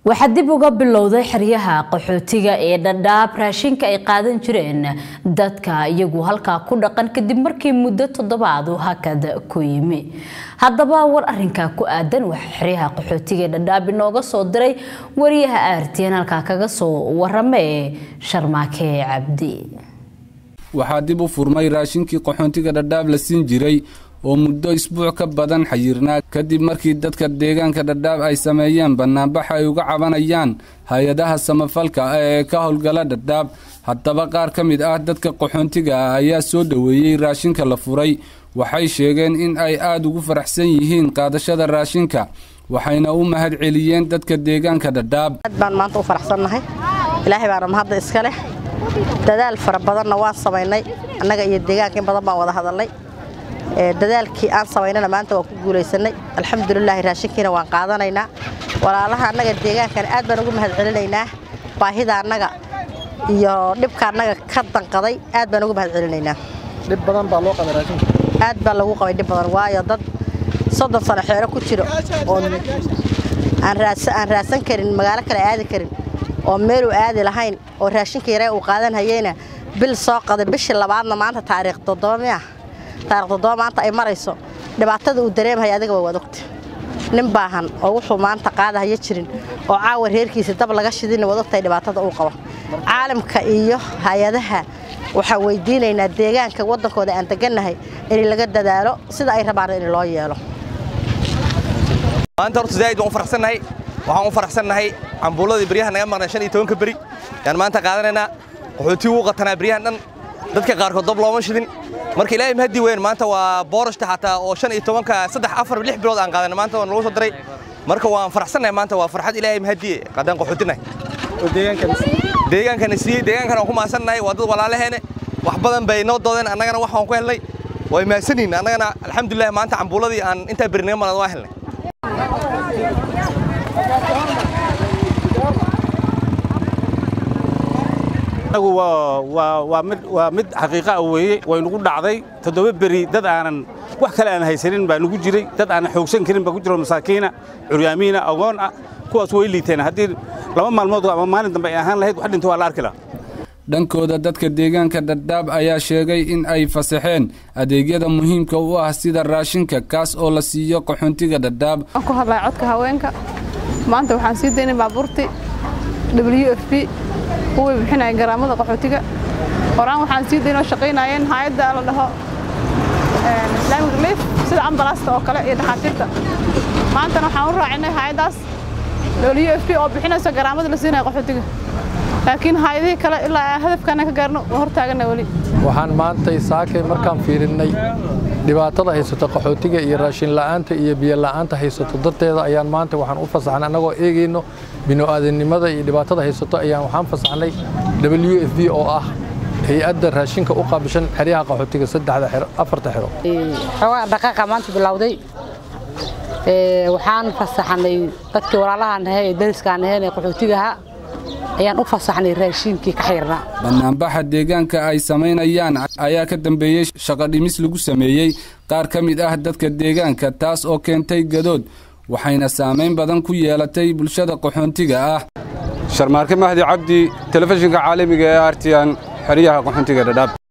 waxaa dib uga bilowday xeryaha qaxootiga ee dhadhaab raashinka ay qaadan jireen dadka iyagu halkaa ku dhaqan kadib markii muddo toddobaad uu hakad ku yimi haddaba war arinkaa ku aadan waxaa xeryaha qaxootiga ee dhadhaab inooga soo diray wariyaha aartiyan halkaa kaga soo warame ee sharmaake cabdi waxaa dib u furmay raashinkii qaxoontiga dhadhaab la siin jiray oo muddo isbuuc ka badan xayirnaa kadib markii dadka deegaanka dhadhaab ay sameeyeen bannaanbax ay uga cabanayaan hay-adaha samafalka ee ka howlgala dhadhaab haddaba qaar ka mid ah dadka qaxoontiga ah ayaa soo dhoweeyey raashinka la furay waxay sheegeen in ay aada ugu faraxsan yihiin qaadashada raashinka waxayna u mahad celiyeen dadka deegaanka dhadhaab aad baan maanta u faraxsannahay ilaahay baana mahadda iska leh dadaal fara badanna waan samaynay annaga iyo deegaanka in badan baan wada hadalnay dadaalkii aan samaynana maanta waan ku guulaysanay alxamdulilaahi raashinkiina waan qaadanaynaa walaalaha annaga deegaankana aad baan ugu mahad celinaynaa baahida annaga iyo dhibka annaga ka danqaday aad baan ugu mahad celinaynaa dhib badan baa loo qabay raashinka aad baa lagu qabay dhib badan waayo dad soddon sano xeero ku jiro oo aan raadsan karin magaalo kale aadi karin oo meeluu aadi lahayn oo raashinka yaree uu qaadan hayeyna bil soo qaday bishii labaadna maanta taariikh toddoba miya taarikh toddoba maanta ay marayso dhibaatada uu dareemhaya adiga waa waad ogta nin baahan oo wuxuu maanta qaadahaya jirin oo caawa reerkiisa dab laga shidina waad ogtahay dhibaatada uu qabo caalamka iyo hay-adaha waxaan weydiinaynaa deegaanka waddankooda aan degannahay in laga dadaalo sida ay rabaan in loo yeelo maanta horta zaaid waan u faraxsannahay waxaan u faraxsannahay cambuuladii beryaha naga maqnay shan iyo tobanka beri yaan maanta qaadanaynaa qaxootii wuu qatanaa beryahan dhan dadka qaarkood dab looma shidin marka ilaahay mahadii weyn maanta waa boorashta xataa oo shan iyo tobanka saddex afar lix bilood aan qaadanay maanta waan lagu soo diray marka waan faraxsannahay maanta waa farxad ilaahay mahadiye qaadaan qaxootinahay deegaankana siiyey deegaankana waan ku mahadsannahay waa dad walaalaheene wax badan bay noo doodeen annagana wax waan ku helnay way mahadsanyihin annagana alxamdulilah maanta cambuuladii aan intaa beri naga maqnad waa helnay waa mid xaqiiqa weeye waynugu dhacday toddoba beri dad aanan wax kale aan haysanin baa nugu jiray dad aanan xoogsan karin baa ku jiro masaakiina curyaamiina agoon ah kuwaas way liiteen haddii laba maalmood ama maalin dambe ay ahaan lahayd wax dhinta waa la arki lahaa dhankooda dadka deegaanka dhadhaab ayaa sheegay in ay fasaxeen adeegyada muhiimka u ah sida raashinka kaas oo la siiyo qaxoontiga dhadhaab ku hadlaya codka haweenka maanta waxaan sii daynay baabuurtii w f b kuwii bixinaya garaamada qaxootiga horaan waxaan sii daynoo shaqaynayeen hay-adda la dhaho islamic relief sida ambalaasta oo kale iyo dhakhaatiirta maantana waxaan u raacinay hay-addaas w f b oo bixinayso garaamada la siinaya qaxootiga laakiin hay-adihii kale ilaa hadafkaana ka gaarno waa hortaagana weli waxaan maantay saakay markaan fiirinnay dhibaatada haysato qaxootiga iyo raashin la'aanta iyo biyo la'aanta haysato darteeda ayaan maanta waxaan u fasaxnay annagoo eegayno bino'aadannimada iyo dhibaatada haysato ayaan waxaan fasaxnay w f b oo ah hay-adda raashinka u qaabishan xeryaha qaxootiga saddexda xero afarta xero xoogaa dhaqaaqa maanta bilowday waxaan fasaxnay dadkii walaalahaan ahay ee dariskaan ahayn ee qaxootigaha ayaan u fasaxnay raashinkii ka xirnaa bannaanbaxa deegaanka ay samaynayaan ayaa ka dambeeyey shaqo dhimis lagu sameeyey qaar ka mid ah dadka deegaanka taas oo keentay gadood waxayna saamayn badan ku yeelatay bulshada qaxoontiga ah sharmaarke mahdi cabdi telefishinka caalamiga ee artiyan xeryaha qaxoontiga dhadhaab